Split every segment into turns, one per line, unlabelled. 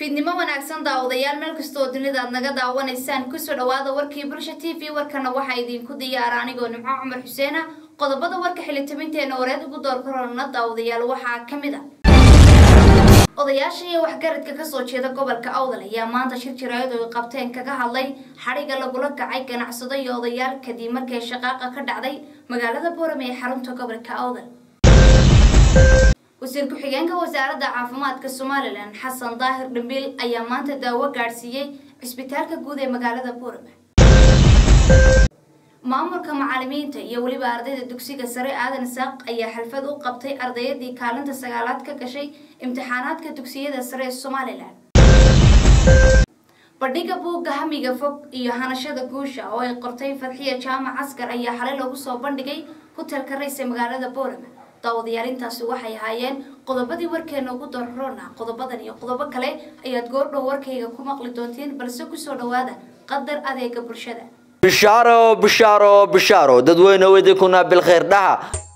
fiidnimo wanaagsan daawadayaal meel kastoo dunida aad naga daawanaysaan kusoo dhawaada warkii bulsha t v warkana waxaa idinku diyaara anigoo nimco cumar xuseena qodobada warka xilitabinteena wareed ugu door korona daawadayaal waxaa ka mid a odayaasha iyo waxgaradka kasoo jeeda gobolka awdal ayaa maanta shir jiraayad oo ay qabteen kaga hadlay xadhiga lagula kacay ganacsado iyo odayaal kadib markay shaqaaqa ka dhacday magaalada boorame ee xarunta gobolka awdal wasiir ku-xigeenka wasaaradda caafimaadka somalilan xasan daahir dhambiil ayaa maanta daawo gaadhsiiyey cisbitaalka guud ee magaalada boorame maamulka macalimiinta iyo weliba ardayda dugsiga sare aadan saaq ayaa xalfad u qabtay ardayadii kaalinta sagaalaad ka gashay imtixaanaadka dugsiyada sare ee somalilan bandhiga buugga hamiga fog iyo hanashada guusha oo ay qortay fadxiya jaamac askar ayaa xalay lagu soo bandhigay hotelka rays ee magaalada boorame daawadayaal intaasi waxay ahaayeen qodobadii warkeena ugu doorroona qodobadan iyo qodobo kale ayaad goordhow warkayga ku maqli doonteen balse kusoo dhawaada qadar adeega bulshada
bishaaro bishaaro bishaaro dadweyne idinkuna bilkhayr dhaha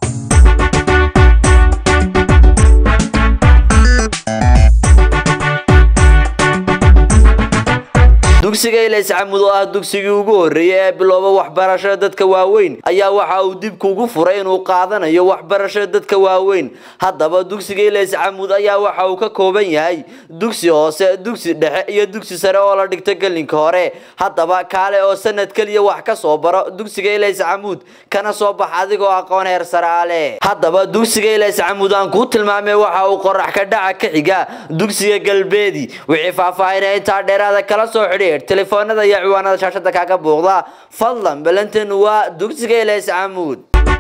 dugsiga ilays camud oo ah dugsigii ugu horreeyay ee bilooba waxbarashada dadka waaweyn ayaa waxa uu dib kugu furay inuu qaadanayo waxbarashada dadka waaweyn haddaba dugsiga ilays camud ayaa waxa uu ka kooban yahay dugsi hoose dugsi dhexe iyo dugsi sare oo la dhigto gelinka hore haddaba kaale oo sanad keliya wax ka soo baro dugsiga ilays camud kana soo bax adigoo aqoon heer saraale haddaba dugsiga ilays camud aan kuu tilmaamay waxa uu qorax ka dhaca ka xiga dugsiga galbeedi wixii faahfaahinaya intaa dheeraada kala soo xidhi telefoonada iyo ciwaanada shaashada kaaga buuqda fadlan balantan waa dugsiga ilays camuud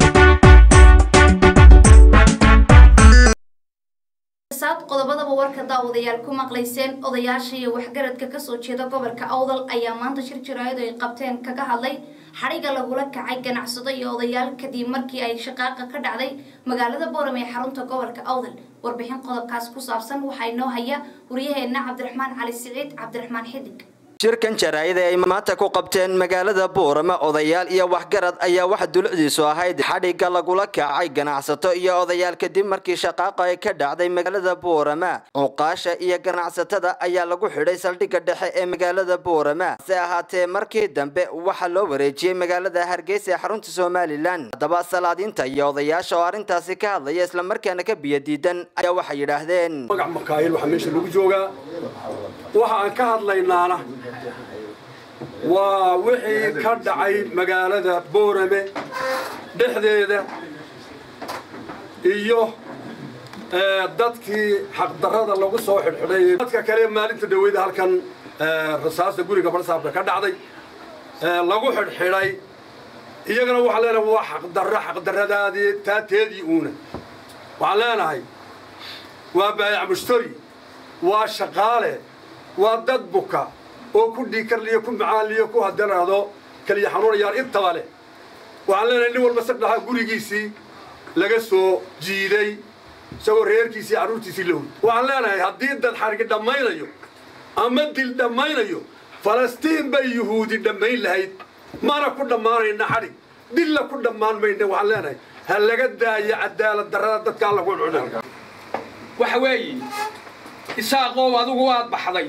saad qodobadaba warka daawadayaal ku maqlayseen odayaasha iyo waxgaradka kasoo jeeda gobolka awdal ayaa maanta shir jiraayad ay qabteen kaga hadlay xadhiga lagula kacay ganacsado iyo odayaal kadib markii ay shaqaaqa ka dhacday magaalada boorame ee xarunta gobolka awdal warbixin qodobkaas ku saabsan waxaa inoo haya waryaheena cabdiraxmaan cali siciid cabdiraxmaan xidig
shirkan jaraayada ay maanta ku qabteen magaalada boorama odayaal iyo waxgarad ayaa waxa dulucdiisu ahayd xadhigga lagula kacay ganacsato iyo odayaal kadib markii shaqaaqa ay ka dhacday magaalada boorama cuqaasha iyo ganacsatada ayaa lagu xidhay saldhigga dhexe ee magaalada boorama hase ahaatee markii dambe waxaa loo wareejiyey magaalada hargeysa ee xarunta somalilan haddaba salaadiinta iyo odayaasha oo arrintaasi ka hadlaya islamarkaana ka biyadiidan ayaa waxay yidhaahdeen
magac makaayil waxaa meesha lagu joogaa waxa aan ka hadlaynaana waa wixii ka dhacay magaalada boorame dhexdeeda iyo dadkii xaqdarrada lagu soo xidhxidhay dadka kale maalinta dhaweyda halkan rasaasta guriga barsaabka ka dhacday lagu xidhxidhay iyagana waxaan leenahay waa xaqdarro xaqdarradaadii taateedii uuna waxaan leenahay waa baayac mushtari waa shaqaale waa dad buka oo ku dhiikarliyo ku macaanliyo ku haddanaado kaliya xanuunayaan intaba leh waxaan leenahay nin walba sagdhaha gurigiisii laga soo jiiday isagoo reerkiisii carruurtiisii la hoy waxaan leenahay haddii dad xarigi dhammaynayo ama dil dhammaynayo falastiin bay yuhuudi dhammayn lahayd mana ku dhammaanayna xadhig dilla ku dhammaan mayna waxaan leenahay ha laga daayo cadaalad darrada dadka alla ku cuna
waxa weeye isaaqow adigu waad baxday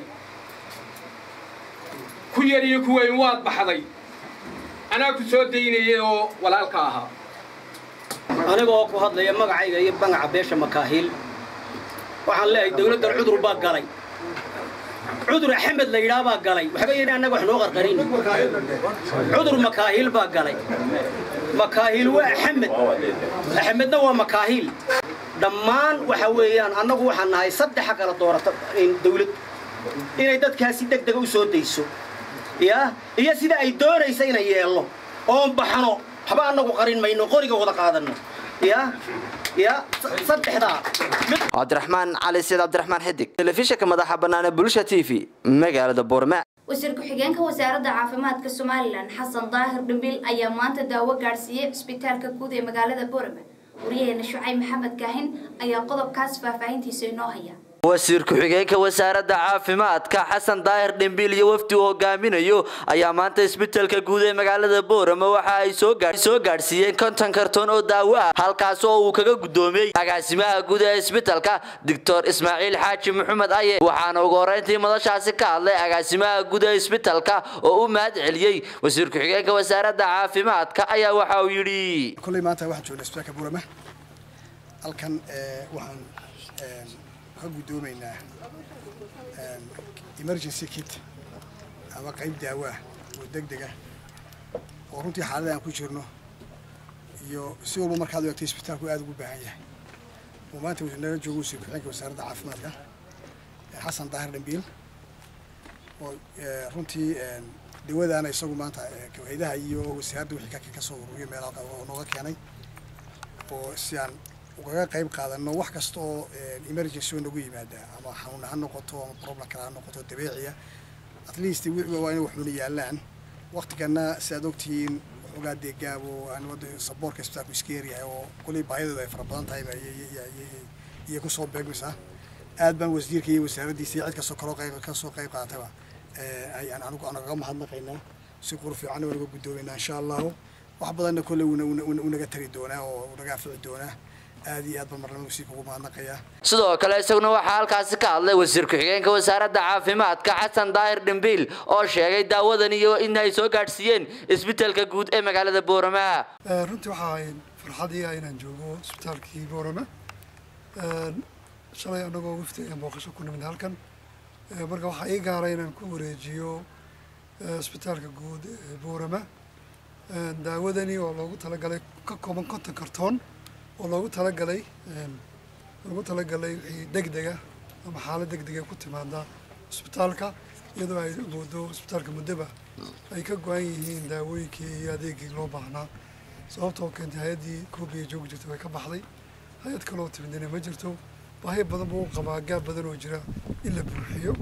ku yar iyo ku weyn waad baxday anaa ku soo daynayay oo walaalka ahaa
aniga oo ku hadlaya magacayga iyo bangaca beesha makaahiil waxaan leeyahay dawladdan cudur baa galay cudur axmed la yidhaah baa galay waxba yidhi annaga wax noo qarqarin cudur makaahiil baa galay makaahiil waa axmed axmedna waa makaahiil dhammaan waxa weeyaan annagu waxaan nahay saddexa kala doorata dawlad inay dadkaasi deg dega u soo dayso ya iyo sida ay doonaysa inay yeelno oon baxno waxba annagu qarin mayno qoriga wada qaadanno ya ya saddexdaa
cabdiraxmaan cali siid cabdiraxmaan xidig telefishinka madaxa bannaan ee bulsha t v magaalada boorma
wasiir ku-xigeenka wasaaradda caafimaadka somalilan xasan daahir dhambiil ayaa maanta daawo gaadhsiiyey cisbitaalka guud ee magaalada boorame waryaheena shucayb maxamed kaahin ayaa qodobkaas faahfaahintiisa inoo haya
wasiir ku-xigeenka wasaaradda caafimaadka xasan daahir dhimbiil iyo wafdi uu hogaaminayo ayaa maanta isbitaalka guud ee magaalada boorama waxa ay soo gaadhsiiyeen konton karton oo daawo ah halkaas oo uu kaga guddoomiyey agaasimaha guud ee isbitaalka doctor ismaaciil xaaji maxamed aye waxaana ugu horreyntii madashaasi ka hadlay agaasimaha guud ee isbitaalka oo u mahad celiyey wasiir ku-xigeenka wasaaradda caafimaadka ayaa waxa uu yidhi
kolley maanta waxaan joognay isbitaalka boorama halkan waxaan ka guddoomaynaa emergency kit ama qayb daawo ah oo deg deg ah oo runtii xaalada aan ku jirno iyo si walba markaad u egtay isbitaalku aada ugu baahan yahay oo maanta nala joogo wasiir ku-xigeenka wasaaradda caafimaadka xasan daahir dhambiil oo runtii dawadaana isagu maanta haydaha iyo wasaaradda wixii ka soo ururiyo meelaha oo nooga keenay oo si aan ugaga qayb qaadano wax kasta oo emergency oo nagu yimaada ama xanuun ha noqoto ama problem kale ha noqoto dabeeciya at least waa inay waxuna yaalaan waktigana si aad ogtihiin waxoogaa dee gaabo aan wada saboorka isbitaalku iska yaryahay oo kuley baahidooda ay fara badan tahay iyo kusoo beegmaysaa aad baan wasiirka iyo wasaaraddiisa iyo cid kastoo kaloo qayb kasoo qayb qaadataba ayaan anigu anaga mahadnaqaynaa si qur fiican waa naga guddoomaynaa insha allahu wax badanna kolley unaga tari doonaa oo unaga afici doonaa aad iyo aad baan marnaba wasiirka ugu mahadnaqayaa
sidoo kale isaguna waxaa halkaasi ka hadlay wasiir ku-xigeenka wasaaradda caafimaadka xasan daahir dhimbiil oo sheegay daawadan iyo in ay soo gaadhsiiyeen isbitaalka guud ee magaalada boorama
runtii waxaa ahayd farxadii ah inaan joogo isbitaalkii boorama shalay annagoo wifti ayaan booqasho ku nimid halkan marka waxaa ii gaaray inaan ku wareejiyo isbitaalka guud ee boorama daawadani oo loogu talagalay ka kooban konton kartoon oo loogu talagalay loogu talagalay wixii degdega ama xaalad degdega ku timaada isbitaalka iyadoo ay moodo isbitaalka muddaba ay ka go-an yihiin daawooyinkii iyo adeegii loo baahnaa sababtoo keentay hay-addii koobiya joogi jirta way ka baxday hay-ad kaloo timidina ma jirto baahi badan buu qabaa gaab badan oo jira in la buuxiyo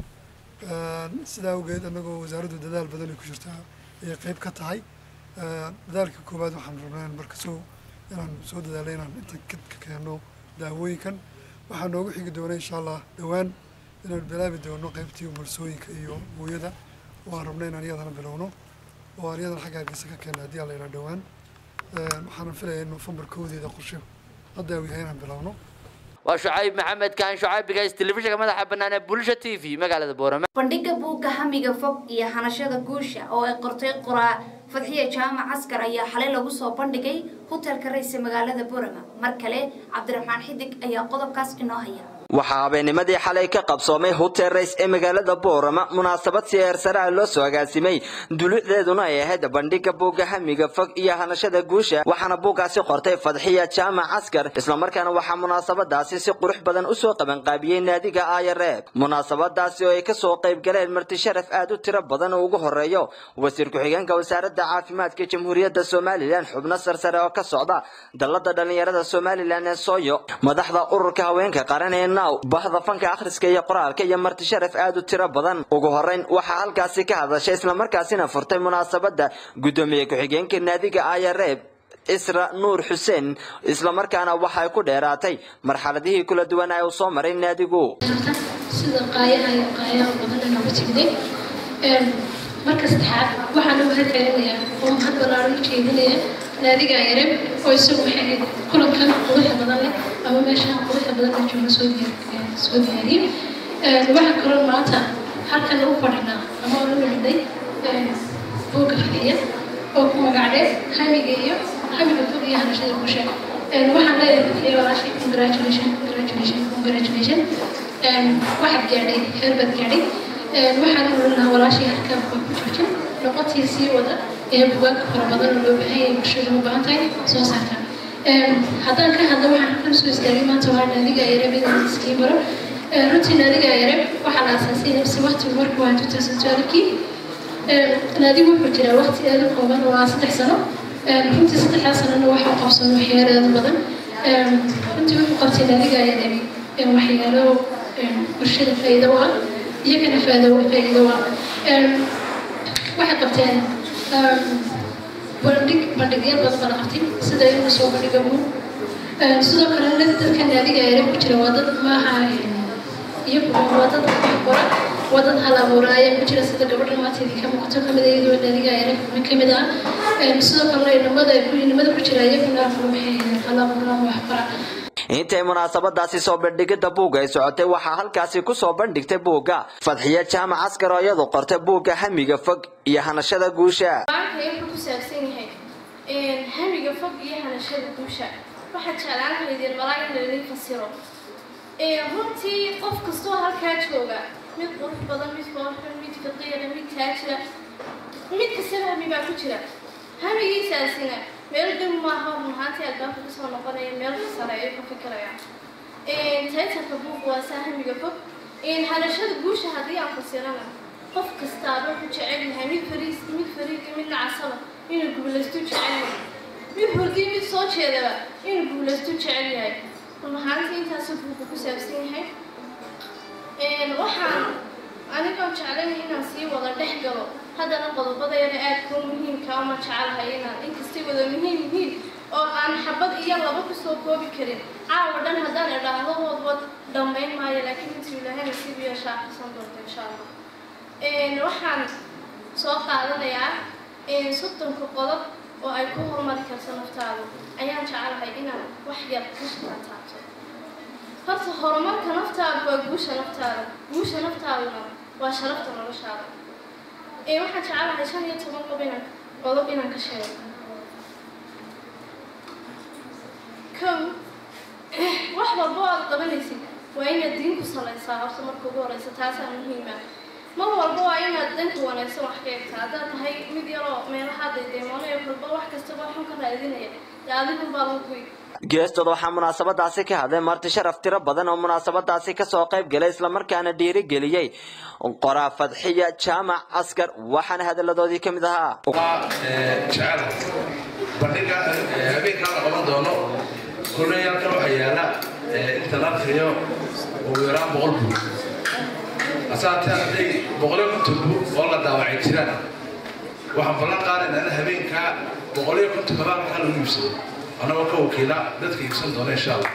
sidaa awgeed annagoo wasaaraddu dadaal badan ay ku jirtaa ayay qayb ka tahay dadaalka koowaad waxaan rabnaa in marka soo inaan soo dadaalay inaan intan ka keenno daawooyinkan waxaa noogu xigi doona insha allah dhowaan inaan bilaabi doono qaybtii umursooyinka iyo hooyada oo aan rabna inaan iyadana bilowno oo aan iyadana xagga hargeysa ka keenno haddii alla yidhaa dhowaan waxaanan filaya in nofembar koodeeda qorshe hadda uu yahay inaan bilowno
waa shucayb maxamed kaan shucayb bigays telefishinka madaxa bannaan ee bulsha t v magaalada boorama
bandhiga buugga hamiga fog iyo hanashada guusha oo ay qortay qoraa fadxiya jaamac askar ayaa xalay lagu soo bandhigay hotelka rayse magaalada boorama mar kale cabdiraxmaan xidig ayaa qodobkaas inoo haya
waxaa habeennimadii xalay ka qabsoomay hotel rays ee magaalada boorama munaasabad si heersare ah loo soo agaasimay dulucdeeduna ay ahayd bandhiga buugga hamiga fog iyo hanashada guusha waxaana buuggaasi qortay fadxiya jaamac askar islamarkaana waxaa munaasabadaasi si qurux badan usoo qabanqaabiyey naadiga ayareeb munaasabadaasi oo ay kasoo qayb galeen marti sharaf aad u tiro badan oo ugu horeeyo wasiir ku-xigeenka wasaaradda caafimaadka jamhuuriyadda somalilan xubno sarsare oo ka socda dallada dhallinyarada somalilan ee sooyo madaxda ururka haweenka qaran ee bahda fanka akhriska iyo qoraalka iyo marti sharaf aad u tiro badan ugu horeyn waxaa halkaasi ka hadashay islamarkaasina furtay munaasabada guddoomiye ku-xigeenka naadiga ayareeb isra nuur xuseen islamarkaana waxay ku dheeraatay marxaladihii kala duwan ee uu soo maray naadigu
sida qaayaha iyo qaayaha badan nooga jigday marka saddexaad waxaan uga hadcelinayaa oo mahad ballaaran u jeedinaya naadiga ayareeb oo isagu waxay ahayd kulankan quruxa badan leh ama meeshaan quruxa badan la jooga soo diyaar soo diyaariyey waxaa kaloo maanta halkan u fadhinaa ama u nimday buugga fadhiya oo ku magacdhee hamiga iyo hamiga fog iyo hanashada bulsha waxaan leeyahay fadhiya walaashay congratulation congratulation congratulation waxaad gaadhay heer baad gaadhay waxaan ulinaha walaashay halkaan waa ku joojin noqotii sii wada ee bugaagka fara badan oo loo baahan yahay bulshada u baahan tahay soo saarta haddaan ka hadlo waxaan halkan soo istaagay maanta waa naadiga ayareb inaan iskii baro runtii naadiga ayareb waxaa la aasaasay nafsi waqtigu markuu waa 2012kii naadigu wuxuu jiraa waqti aad u kooban oo ah saddex sano runtii saddexdaa sanona waxaa qabsan waxyaalo aad u badan runtii wuxuu qabtay naadiga ayareb waxyaalo bulshada faa'iido u ah iyagana faa'iido faa'iido u ah waxay qabteen bandhig bandhigyo badan bala qabtay sida in la soo bandhiga buug sidoo kale dadka naadiga ayareb ku jira waa dad maaha iyaguna waa dad wax qora waa dad hal abuuraaya ku jira sida gabadha maanteedii ka muuqato kamid ah iyadoo naadiga yaraguna kamid ah sidoo kalena inamada inamada ku jira iyaguna waxay hal abuuraan wax qora
intay munaasabadaasi soo bandhigida buugga ay socotay waxaa halkaasi ku soo bandhigtay buugga fadxiye jaamac askar oo iyadu qortay buugga hamiga fog iyo hanashada guusha
maanta wuxuu ku saabsan yahay hamiga fog iyo hanashada guusha waxaa jeclaan lahaydeen malaa in laydin fasiro runtii qof kastoo halkaa jooga mid qurux badan mid kooxun mid faqiira mid taajira mid kastaba hami baa ku jira hamigiisaasina meel dhow maaha run ahaantii albaabka kasoo noqonaya meel sare ayuu ka fikiraya taytarka buug waa saa hamiga fog hanashada guusha haddii aan fasirana qof kastaaba wuxuu jecel yahay mid fariis mid fariid mid nacasaba inuu guulaystu jecel yahay mid hordii mid soo jeedaba inuu guulaystu jecel yahay run ahaantii intaasuu buugu ku saabsan yahay waxaan anigoon jeclayn inaan sii wada dhex galo haddana qodobada yare aadka u muhiimka uma jecelahay inaan inkastay wada muhiim yihiin oo aan xabad iyo laba kusoo koobi karin caawa dhan haddaan idhaahdo wadwad dhammayn maayo laakiin intuu ilaahay nasiib iyo shaaqisan doonto insha allah waxaan soo qaadanayaa soddonka qodob oo ay ku horumari karto naftaadu ayaan jecelahay inaan wax yar ka shaqaataabto horta horumarka naftaadu waa guusha naftaada guusha naftaaduna waa sharafta noloshaada waxaan jecelahay shan iyo toban qob inaan qodob inaan ka sheego kow wax walba oo aad qabanaysid waa inaad diin ku salaysaa horta marka ugu horeysa taasaa muhiima mar walba waa inaad danka wanaagsan wax ka egtaa haddaad tahay mid yaroo meelaha daydeemoonayo kolba wax kastaba xun ka raadinaya dee adigun baa lagu guy
geestooda waxaa munaasabadaasi ka hadlay marti sharaf tiro badan oo munaasabadaasi kasoo qayb galay islamarkaana dhiirigeliyey qoraa fadxiya jaamac askar waxaana hadalladoodii ka mid ahaa
jecel bandhiga habeenkaa la qaban doono kuleyaalka waxaa yaala inta la akriyo ugu yaraan boqol buug asaatee hadday boqoliyo konton buug oo la daawacay jiraan waxaan ballan qaadaynaa in habeenkaa boqoliyo konton kabaalkaa lagu iibsado anagoo ka wakiila dadka iibsan doona insha allah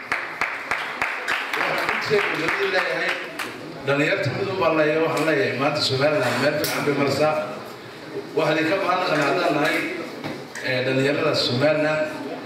waxaan leeyahay dhalinyarta midun baan leeyahay waxaan leeyahay maanta somaliland meel fiican bay maraysaa waxaan idinka mahadnaqan haddaan nahay dhalinyarada somaliland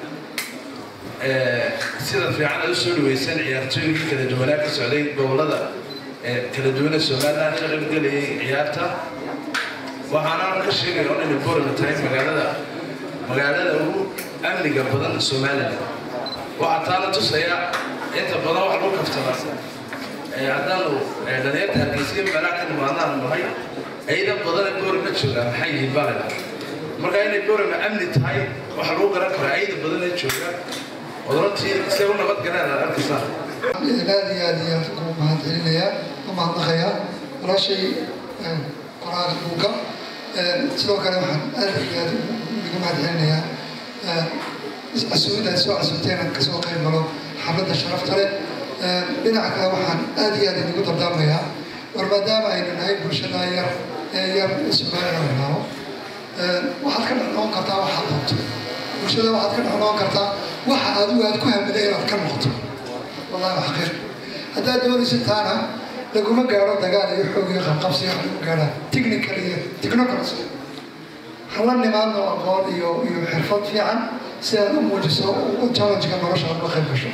sida fiican ay usoo dhaweysan ciyaartooyinkii kala duwanaa ka socday gobolada kala duwana somaliland ka qaybgelayay ciyaarta waxaana ka sheegaya oo inay borama tahay magaalada magaalada ugu amniga badan somaliland waxaa taana tusaya inta badan wax lagu kaftama haddaanu dhalinyarta hargeysiga meelaha ka nimaadaan nahay ciidan badan ee borama joogaa maxay yihiin baalena marka inay borama amni tahay waxa lagu garan karaa ciidan badan ee jooga odorantii se u nabad galeen aad arkaysaa
aad iyo aad iyo ku mahadcelinayaa ku mahadnaqayaa walaashay qoraalka buugga sidoo kale waxaan aad iyo aad ugu mahadcelinayaa casuumada ay soo casuumteen aan kasoo qayb galo xafladda sharafta leh dhinaca kale waxaan aad iyo aad idigu dardaarmayaa war maadaama aynu nahay bulshada yar ee yar somaliland wanaabo waxaad ka dhexnoqon kartaa waxaad doonto bulshada waxaad ka dhexnoqon kartaa waxa adigu aad ku hamiday inaad ka noqoto wallahi wax khayr haddaad doonaysid taana laguma gaaro dagaal iyo xoog iyo qabqabsi wax lagu gaarhaa technical iyo technocracy hala nimaadno aqoon iyo iyo xirfad fiican si aad u muujiso challenge-ka nolosha aad uga qayb gasho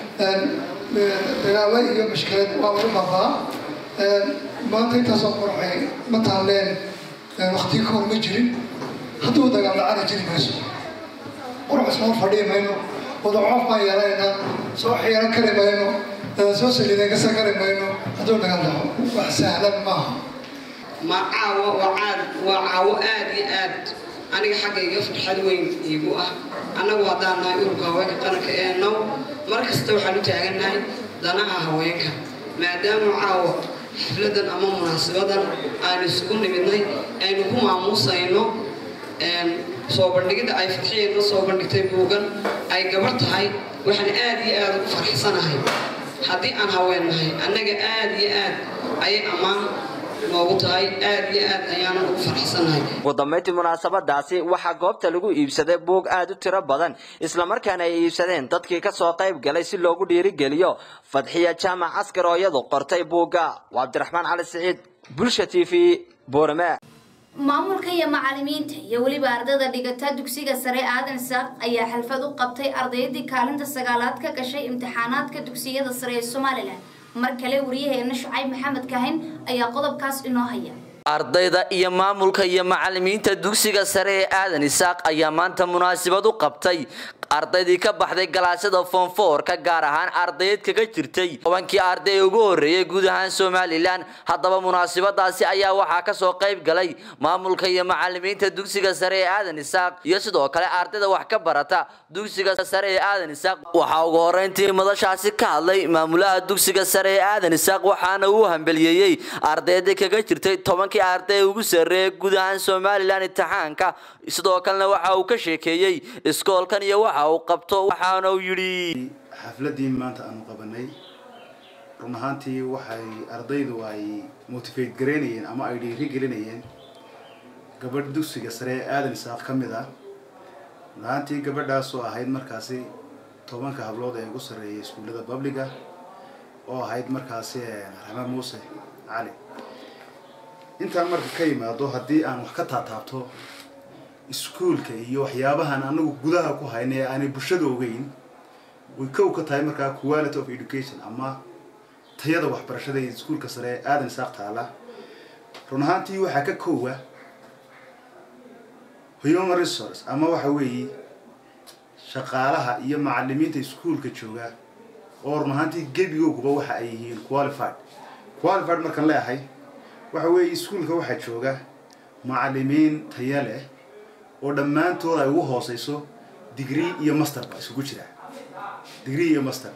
dagaalo iyo mushkilad waa lagu baabaa maanta intaasoo qorxay ma taaleen waqtiga ka hor ma jirin hadduu dagaal dhacana jiri mayso qurux soo fadhii mayno wadacoof baan yeelaynaa soo xiiran kari mayno soo saliidagasa kari mayno hadduu dagaal dhaco wax sahlan maaha
ma caawo waa caad waa caawo aad iyo aad aniga xaggayga farxad weyn iigu ah annagu haddaan nahay ururka haweenka qaranka ee now mar kasta waxaan u taagannahay danaha haweenka maadaama caawo xafladan ama munaasabadan aan isugu nimidnay aynu ku maamuusayno soo bandhigidda ay fadxiyeenna soo bandhigtay buugan ay gabar tahay waxaan aad iyo aad ugu farxsanahay haddii aan haween nahay annaga aad iyo aad ayay ammaan noogu tahay aad iyo aad ayaanan ugu faraxsanahay
ugu dambeyntii munaasabadaasi waxaa goobta lagu iibsaday buug aad u tiro badan islamarkaana ay iibsadeen dadkii kasoo qayb galay si loogu dhiirigeliyo fadxiya jaamac askar oo iyadu qortay buugga waa cabdiraxmaan cali siciid bulsha t v boorame
maamulka iyo macalimiinta iyo weliba ardayda dhigata dugsiga sare aadan saaq ayaa xalfad u qabtay ardaydii kaalinta sagaalaad ka gashay imtixaanaadka dugsiyada sare ee somalilan mar kale wariyaheena shucayb maxamed kahin ayaa qodobkaas inoo haya
ardayda iyo maamulka iyo macalimiinta dugsiga sare ee aadan isaaq ayaa maanta munaasabad u qabtay ardaydii ka baxday galaasyada foonfoorka gaar ahaan ardayd kaga jirtay tobankii arday ee ugu horreeyay guud ahaan somalilan haddaba munaasabadaasi ayaa waxaa kasoo qayb galay maamulka iyo macalimiinta dugsiga sare ee aadan isaaq iyo sidoo kale ardayda wax ka barata dugsiga sare ee aadan isaaq waxaa ugu horeyntii madashaasi ka hadlay maamulaha dugsiga sare ee aadan isaaq waxaana uu hambeliyeeyey ardaydii kaga jirtay tobankii arday ee ugu sarreeyay guud ahaan somalilan imtixaanka sidoo kalena waxa uu ka sheekeeyey iskoolkan iyo waxa uu qabto waxaana uu yidhi
xafladii maanta aanu qabanay run ahaantii waxay ardaydu ay motivate garaynayeen ama ay dhiiri gelinayeen gabadh dugsiga sare ee aadan isaaq ka mid ah run ahaantii gabadhaasoo ahayd markaasi tobanka hablood ee ugu sarreeyay iskuullada babliga oo ahayd markaasi raxma muuse cali intaan marka ka yimaado haddii aan wax ka taataabto iskuulka iyo waxyaabahan anagu gudaha ku hayna ee aanay bulshada ogeyn way kow ka tahay markaa quality of education ama tayada waxbarashada ee iskuulka sare ee aadan isaaq taala run ahaantii waxaa ka koowa human resource ama waxa weeye shaqaalaha iyo macalimiinta iskuulka jooga oo run ahaantii gebigooguba waxa ay yihiin qualified qualified markaan leeyahay waxa weeye iskuulka waxaa jooga macalimiin taya leh oo dhammaantood ay ugu hooseyso degree iyo master ba isugu jira degree iyo master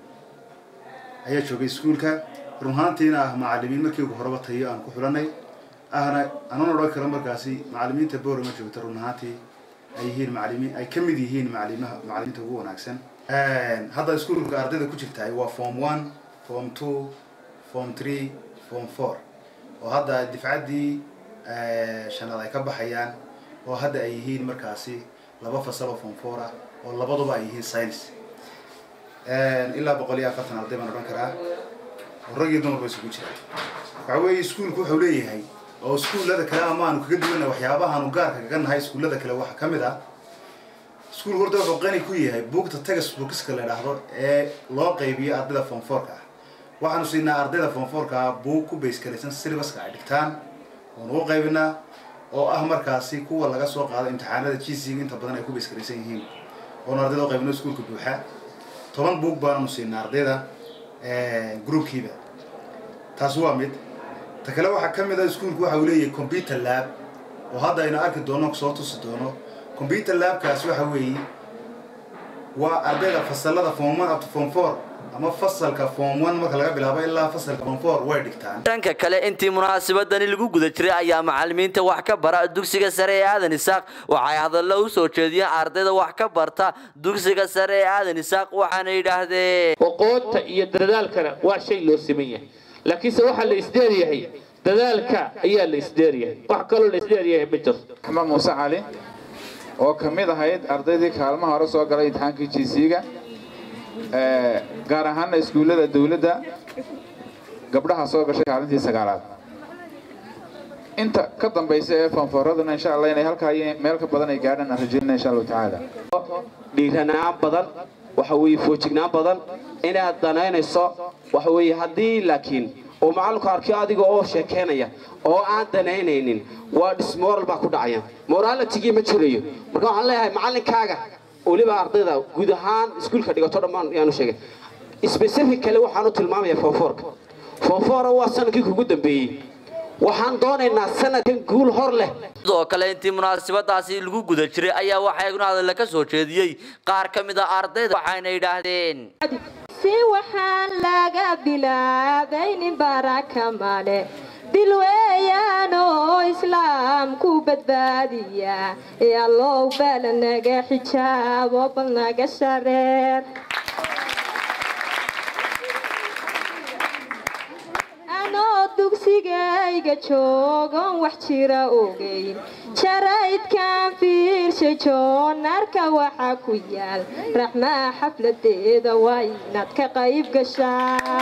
ayaa joogay iskuulka run ahaantiina ah macalimiin markii ugu horeba tayo aan ku xulanay ahna anan odhan karo markaasi macalimiinta boorama joogta run ahaantii ay yihiin macalimiin ay ka mid yihiin macalimaha macalimiinta ugu wanaagsan hadda iskuulka ardayda ku jirtaay waa form one form two form three form four oo hadda difcaddii shanaad ay ka baxayaan oo hadda ay yihiin markaasi laba fasal oo form four ah oo labaduba ay yihiin science ilaa boqol iyo afartan arday baan odhan karaa oo rag iyo dumarba isugu jira waxa weeye iskuulku wuxuu leeyahay oo iskuullada kale ama aanu kaga duwanna waxyaabahaanu gaarka kaga nahay iskuullada kale waxaa ka mid ah iskuulku horta wuxuu qani ku yahay buugta tagas bookiska la idhaahdo ee loo qaybiyo ardayda form fourka ah waxaanu siinaa ardayda form fourka ah buug ku base garaysan syllabuska ay dhigtaan oonu u qaybinaa oo ah markaasi kuwa laga soo qaado imtixaanada gcga inta badan ay ku base garaysan yihiin oonu ardayda u qaybino iskuulka buuxa toban buug baanu siinaa ardayda groupkiiba taas waa mid ta kale waxaa ka mid ah iskuulku waxa uu leeyahay computer lab oo hadda aynu arki doono soo tusi doono computer labkaas waxa weeye waa ardayda fasalada form one up to form four ama fasalka form one marka laga bilaabo ilaa fasalka form four way dhigtaan
dhanka kale intii munaasabadani lagu guda jiray ayaa macalimiinta wax ka bara dugsiga sare ee aadan isaaq waxay hadallo u soo jeediyeen ardayda wax ka barta dugsiga sare ee aadan isaaq waxaana yidhaahdeen
aqoonta iyo dadaalkana waa shay loo siman yahay laakiinse waxaa la isdheeryahay dadaalka ayaa la isdheeryahay wax kaloo la isdheeryahay ma jirto
axmed muuse cali oo ka mid ahayd ardaydii kaalmaha hore soo galay imtixaankii jisiga gaar ahaana iskuullada dowladda gabdhaha soo gashay kaalintii sagaalaad inta ka dambaysa ee fanfooraduna insha allah inay halkaa meel ka badan ay gaadhaan aan rajeynana insha allahu tacaala
dhiiranaan badan waxa weeye foojignaan badan inaad danaynayso waxa weeye haddii laakiin oo macallinku arkiyo adiga oo sheekeynaya oo aan danaynaynin waa dismoral baa ku dhacaya moralitigii ma jirayo marka waxaan leeyahay macallinkaaga weliba ardayda guud ahaan iskuulka dhigato dhammaan yaanu sheegay specific kale waxaan u tilmaamayaa foonfoorka foonfoora waa sanadkii kugu dambeeyey waxaan doonaynaa sanadkan guul hor leh
sidoo kale intii munaasabadaasi lagu guda jiray ayaa waxaa iguna hadalla ka soo jeediyey qaar ka mid a ardayda waxayna yidhaahdeen
si waxaan laga bilaabaynin baraka male dil weeyaan oo islaamku badbaadiya ee allow bal naga xijaabo bal naga shareer anoo dug dugsigayga joogon wax jira ogeyn jaraydkan fiirsha joonarka waxaa ku yaal raxmaa xafladeeda waa inaad ka qayb gashaa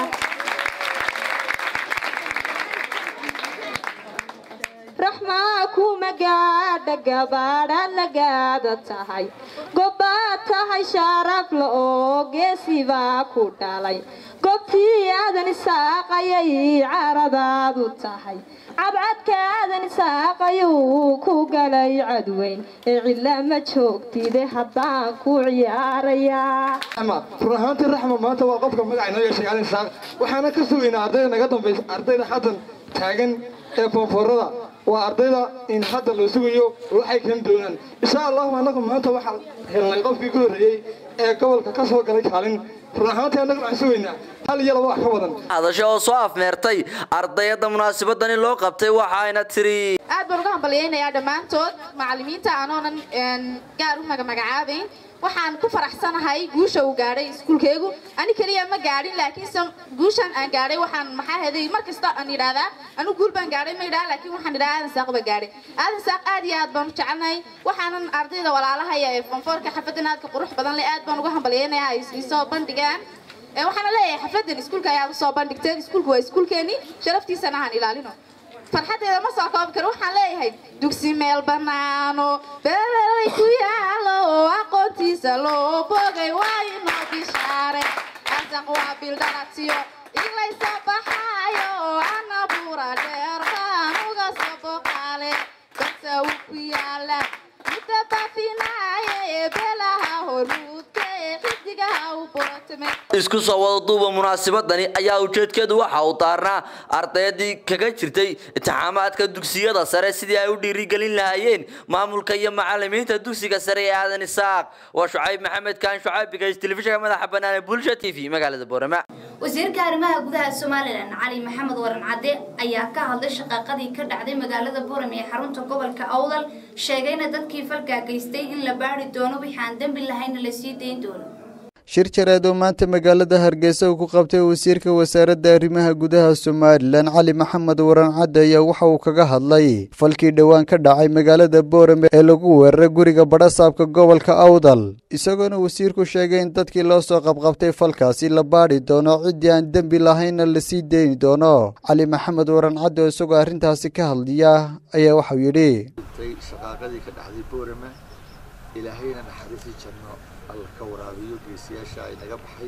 raxmaa kuma gaadha gabaadhaad lagaada tahay gobbaad tahay sharafla oo geesibaa ku dhalay gobtii aadan isaaqayay caradaadu tahay cabcadka aadan isaaqayuu ku galay cadweyn ee cidla ma joogtide haddaan ku ciyaarayaa
run ahaantii raxma maanta waa qofka magaca inoo yeeshay alin saaq waxaana ka sugaynaa ardayda naga dambaysa ardayda haddan taagan ee koonfurada waa ardayda in hadda loo sugayo waxay keeni doonaan insha allahu annagu maanta waxaan helnay qofkii ku horreeyey ee gobolka ka soo galay kaalin run ahaantii annagu waxaan sugaynaa hal iyo laba wax ka badan
hadasho oo soo afmeertay ardayada munaasabadani loo qabtay waxayna tiri
aad baan uga hambalyaynayaa dhammaantood macallimiinta anoonan gaar u magamagacaabayn waxaan ku faraxsanahay guusha uu gaadhay iskuulkaygu ani keliya ma gaadhin laakiinse guushan aan gaadhay waxaan maxaa heday mar kasta aan yidhaahdaa anu guul baan gaadhay ma yidhaha laakiin waxaan yidhaha aadan saaq baa gaadhay aadan saaq aad iyo aad baan u jecelnahay waxaanan ardayda walaalahaya ee fonfoorka xafadan aadka qurux badan leh aad baan uga hambalyaynayaa ay isoo bandhigaan waxaana leeyahay xafladan iskuulka ayaa usoo bandhigteen iskuulku waa iskuulkeeni sharaftiisana aan ilaalino farxadeeda ma soo koobi karo waxaan leeyahay dugsi meel bannaano beelelay ku yaalo oo aqoontiisa loo bogay waa inoo bishaare asaq waa bildhalatiyo iglaysoo baxaayo oo ana buura dheer baan uga soo boqaale dadsa uu ku yaala midda baafinaaye ee beelaha hormuudka ee xidigaha u borotame
isku soo wada duuba munaasabadani ayaa ujeedkeedu waxa uu daarnaa ardaydii kaga jirtay imtixaamaadka dugsiyada sare sidii ay u dhiirigelin lahaayeen maamulka iyo macalimiinta dugsiga sare ee aadan isaaq waa shucayb maxamed kaan shucayb bigays telefishinka madaxa bannaan ee bulsha t v magaalada boorama
wasiirka arrimaha gudaha somalilan cali maxamed waran cadde ayaa ka hadlay shaqaaqadii ka dhacday magaalada boorame ee xarunta gobolka awdal sheegayna dadkii falkaa geystay in la baari doono wixii aan dembi lahayna la sii dayn doono
shir jareed oo maanta magaalada hargeysa uu ku qabtay wasiirka wasaaradda arrimaha gudaha somalilan cali maxamed waran cadde ayaa waxa uu kaga hadlay falkii dhowaan ka dhacay magaalada boorame ee lagu weeraray guriga badhasaabka gobolka awdal isagoona wasiirku sheegay in dadkii loo soo qabqabtay falkaasi la baadhi doono ciddii aan dembi lahaynna lasii deyni doono cali maxamed waran cadde oo isagoo arrintaasi ka hadlaya ayaa waxau yidhi
shaqaaqadii ka dhacday boorame ilaahayna naxariisii janno alla ka waraabiyo geesiyaasha ay naga baxay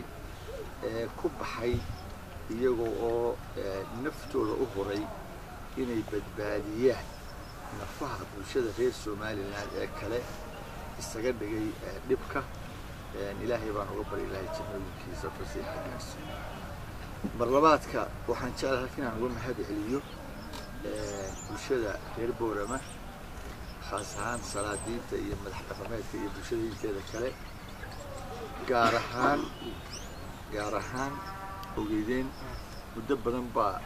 ee ku baxay iyagoo oo naftooda u huray inay badbaadiyaan nafaha bulshada reer somalilan ee kale isaga dhigay dhibka ilaahay baan uga bari ilaahay jannooyinkiisa fasiixa gaarsi mar labaadka waxaan jeclahay halka inaan uga mahad celiyo bulshada reer boorama khaas ahaan salaadiinta iyo madax dhaqameedka iyo bulshada inteeda kale gaar ahaan gaar ahaan ogeydeen muddo badan baa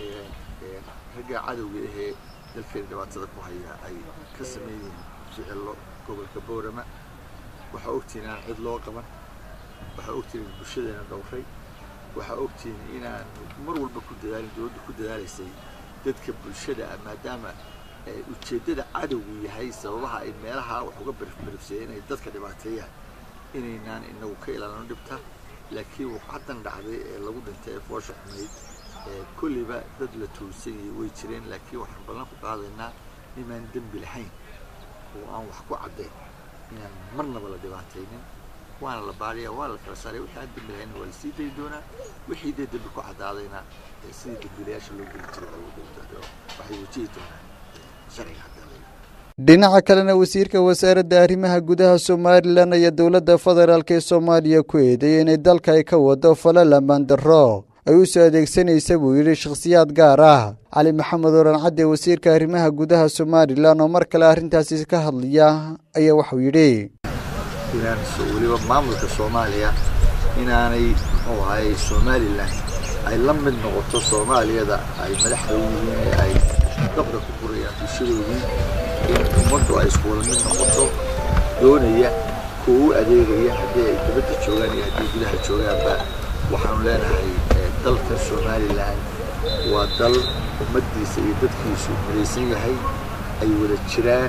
ragga cadowga ahee dalkeena dhibaatada ku haya ay ka sameeyeen ficillo gobolka boorama waxaa ogtihiin inaan cid loo qaban waxaa ogtihiin in bulshadeena dhowray waxaa ogtihiin inaan mar walba ku dadaalin dowladda ku dadaalaysay dadka bulshada ah maadaama ujeeddada cadowgu yahay sababaha ay meelaha wax uga berifberifsayeen inay dadka dhibaateeyaan inaynaan inagu ka ilaalino dhibta laakiin waqcadan dhacday ee lagu dhintay ee foosha xumayd kulliba dad la tuursan yahay way jireen laakiin waxaan ballan ku qaadaynaa nimaan dembi lahayn oo aan wax ku caddayn inaan marnaba la dhibaataynin waana la baadhaya waa la kala saaray wixii aan dembi lahayna waa la sii dayi doonaa wixii dee dembi ku caddaadayna sidii dembiilayaasha loo geli jiray waxay wajihi doonaan sharciga hadda
dhinaca kalena wasiirka wasaaradda arrimaha gudaha somalilan ayaa dowladda federaalk ee soomaaliya ku eedeeyay inay dalka ay ka wado falal ammaan darro ay u soo adeegsanaysa buu yidhi shakhsiyaad gaar ah cali maxamed oran cadde wasiirka arrimaha gudaha somalilan oo mar kale arrintaasi ka hadlaya ayaa waxuu yidhi
inaan weliba maamulka soomaaliya inaanay muxuu ahaayey somalilan ay la mid noqoto soomaaliyada ay madaxda u yihiin ee ay dabda ku gurayaan bulshadoodii in ummaddu ay isku wada mid noqoto doonaya kuwa u adeegaya haddii ay dibadda joogaan iyo haddii gudaha joogaanba waxaanu leenahay dalka somalilan waa dal ummaddiisa iyo dadkiisu midaysan yahay ay wada jiraan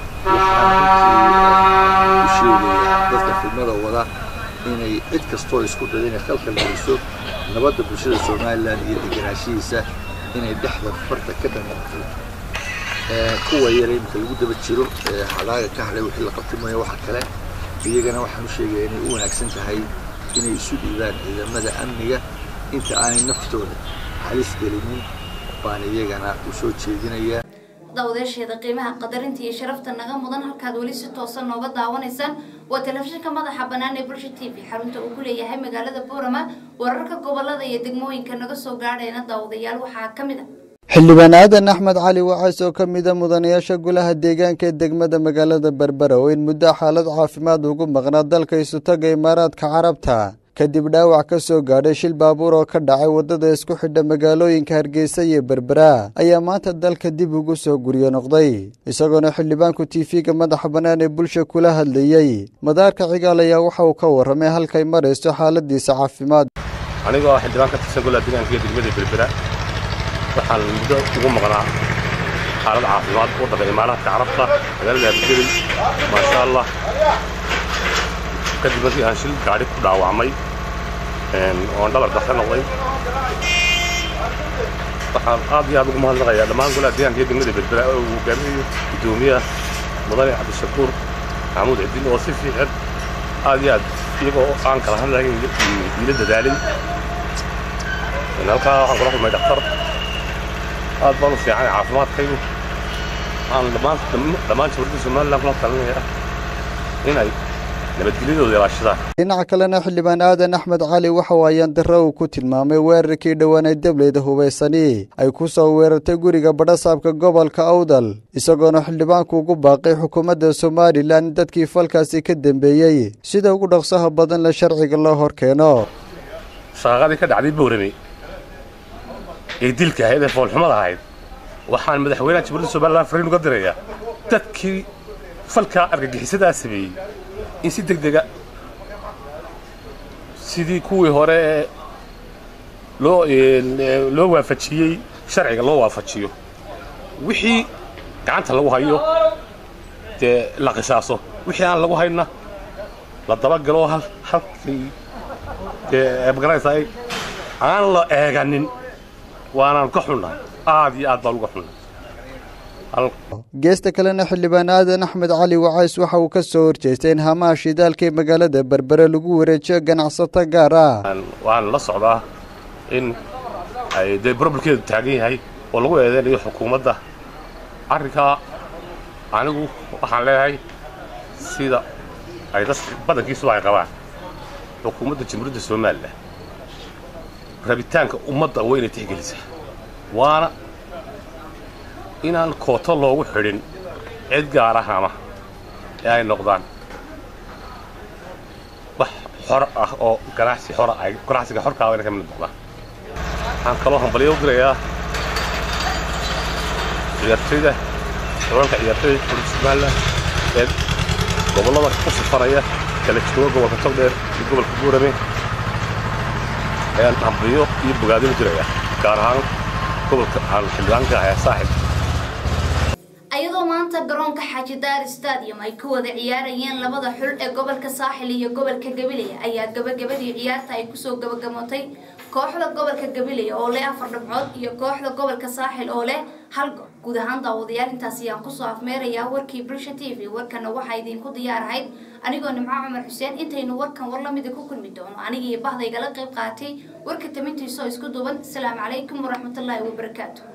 waxaan runtii u sheegayaa dadka fidmada wada inay cid kastoo isku dayda inay khalkhal geliso nabadda bulshada somalilan iyo degenaanshihiisa inay dhexda farta ka dhanqato kuwa yara imika lagu daba jiro hadaaga ka hadhay wixii la qabtimayo waxa kale iyagana waxaan u sheegaya inay u wanaagsan tahay inay isu dhiibaan ciidamada amniga inta aanay naftooda halis gelinin baan iyagana u soo jeedinayaa
dawdeesheeda qiimaha qadarinta iyo sharafta naga mudan halkaad weli si toosan nooga daawanaysaan waa telefishinka madaxa bannaan ee bulsha t v xarunta uu ku leeyahay magaalada boorama wararka gobolada iyo degmooyinka naga soo gaadhayna daawadayaal waxaa ka mid a
xildhibaan aadan axmed cali wacays oo ka mida mudanayaasha golaha deegaanka ee degmada magaalada berbera oo in muddo xaalad caafimaad ugu maqnaa dalka isutaga imaaraadka carabta kadib dhaawac ka soo gaadhay shil baabuur oo ka dhacay waddada isku xidha magaalooyinka hargeysa iyo berbera ayaa maanta dalka dib ugu soo guryo noqday isagoona xildhibaanku tiifiga madaxa bannaan ee bulsha kula hadlayey madaarka cigaal ayaa waxa uu ka warramay halkay marayso xaaladiisa caafimaad
anigoo xildhibaan ka tirsan golaha deegaanka iyo degmada berbera waxaan muddo ugu maqnaa xaalad caafimaad waddanka imaaraadka carabta magaalada abdeley maasha allah kadib markii aan shil gaadhi ku dhaawacmay oon dhabar dafka noqday waxaan aad iyo aad ugu mahadnaqayaa dhammaan golaha deegaanka iyo degmada berbera oo uu hogaaminayo guddoomiyaha mudane cabdishakuur maxamuud cidin oo si fiican aad iyo aad iyagoo aan kala hadlayn iila dadaalin halkaa waxaan kula kulmay dhakhtar aad baan u fiican caafimaadkaygu waxaan dhammaan dhammaan jabarda somaliland kula talinaya inay nabadgelyadooda ilaashadaan
dhinaca kalena xildhibaan aadan axmed cali waxa uu ayaan darro uu ku tilmaamay weerarkii dhowaanay dableyda hubaysani ay ku soo weerartay guriga badhasaabka gobolka awdal isagoona xildhibaanku ugu baaqay xukuumadda somalilan in dadkii falkaasi ka dembeeyey sida ugu dhaqsaha badan la sharciga loo hor keeno
shaqadii ka dhacday boorame ee dilka ahayd ee foolxumada ahayd waxaan madaxweynaha jabuurida somalilan fariin uga dirayaa dadkii falkaa argagixisadaa sameeyey in si deg dega sidii kuwii hore ee loo loo waafajiyey sharciga loo waafajiyo wixii gacanta lagu hayo dee la qisaaso wixii aan lagu hayna la dabagalo hal halkii dee magaranaysaa aan la eeganin waanaan ka xunnahay aad iyo aad baan uga xunnahay
geesta kalena xildhibaan aadan axmed cali wacays waxa uu ka soo horjeestay in hamaha shidaalka ee magaalada berbere lagu wareejiyo ganacsato gaar ah
waan la socdaa in ay dee broblkeedu taagan yahay oo lagu eedeynayo xukuumadda arrinkaa anigu waxaan leeyahay sida ay dad badankiisuba ay qabaan xukuumadda jamhuuriyadda somalilan rabitaanka ummadda waa inay tixgelisaa waana inaan kooto loogu xidhin cid gaar ah ama ee ay noqdaan wax xor ah oo ganacsi xora ay ganacsiga xorkaa waa inay ka mid noqdaan waxaan kaloo hambalyo u dirayaa ciyaartoyda xulalka ciyaartoyda xulalka somaliland ee gobollada ku safaraya kala jooga gobolka togdheer iyo gobolka buurame ayaan hambalyo iyo bogaadin u dirayaa gaar ahaan gobolka aan xildhibaanka ahaa saaxib
ayadoo maanta garoonka xaaji daar stadium ay ku wada ciyaarayeen labada xul ee gobolka saaxil iyo gobolka gabiley ayaa gabagabadii ciyaarta ay kusoo gabagamootay kooxda gobolka gabiley oo leh afar dhibcood iyo kooxda gobolka saaxil oo leh hal go guud ahaan daawadayaal intaas ayaan kusoo afmeerayaa warkii bulsha t v warkana waxaa idinku diyaarahayd anigoo nimco cumar xuseen intaynu warkan war lamida ku kulmi doono anigii bahdaygala qayb qaatay warka tamintiisoo isku duuban asalaamu calaykum waraxmatullaahi wabarakaatu